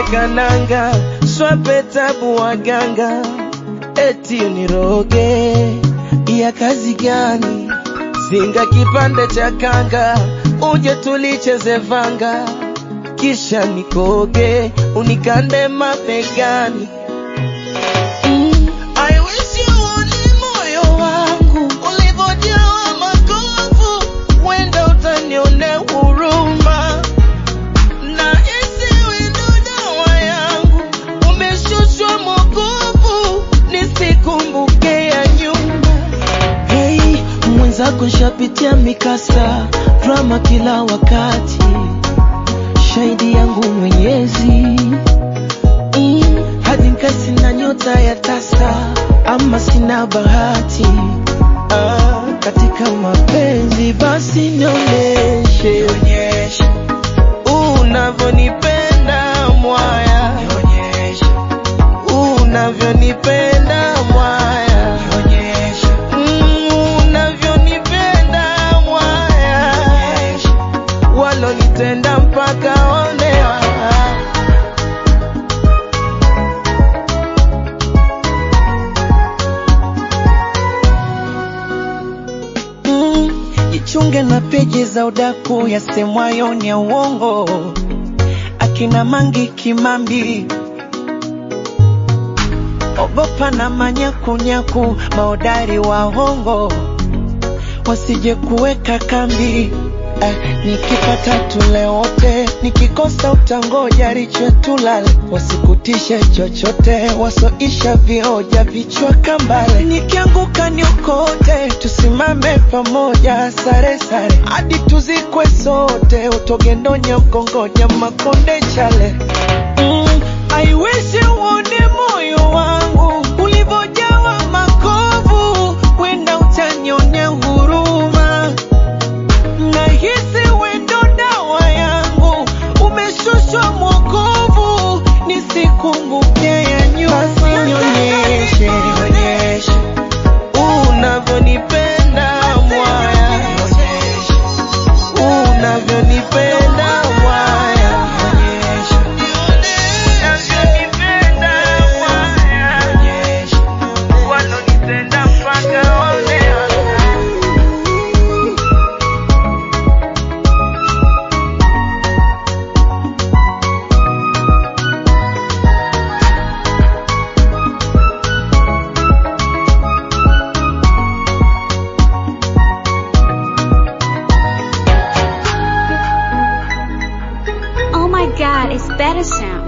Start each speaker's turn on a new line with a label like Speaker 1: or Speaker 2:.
Speaker 1: kananga swape tabu waganga eti uniroge ya kazi gani zinga kipande cha kanga uje tulicheze vanga kisha nikoge unikande mapegani mm. I wish you uone moyo wangu ulivyojawa makovu, wenda utanione huruma na hisi wendo dawa yangu umeshushwa mokovu, nisikumbuke ya nyuma. Hey, mwenzako shapitia mikasa drama kila wakati, shahidi yangu Mwenyezi mm, hadi nkasi na nyota ya tasa, ama sina bahati ah, katika mapenzi basi nionyeshe unavyonipenda mwaya, unavyonipenda mwaya, Mm, unavyonipenda mwaya, walonitenda mpaka onewa. Mm, jichunge na peji za udaku yasemwayo ni ya uongo, akina Mangi Kimambi, ogopa na manyakunyaku, maodari wa hongo wasije kuweka kambi. Eh, nikipata tule wote, nikikosa utangoja riche tulale, wasikutishe chochote, wasoisha vioja vichwa kambale. Nikianguka niokote, tusimame pamoja, sare sare hadi tuzikwe sote, utogendonya ukongonya makonde chale mm, I wish uone moyo wangu ulivyojawa makovu, wenda utanionea huruma nahisi wendo dawa yangu umeshushwa mwokovu, nisikumbuke ya nyuma. Basi nionyeshe unavyonipenda mwaya, unavyonipenda mwaya, unavyonipenda mwaya, walonitenda mpaka onewa.
Speaker 2: Oh my god, it's better sound.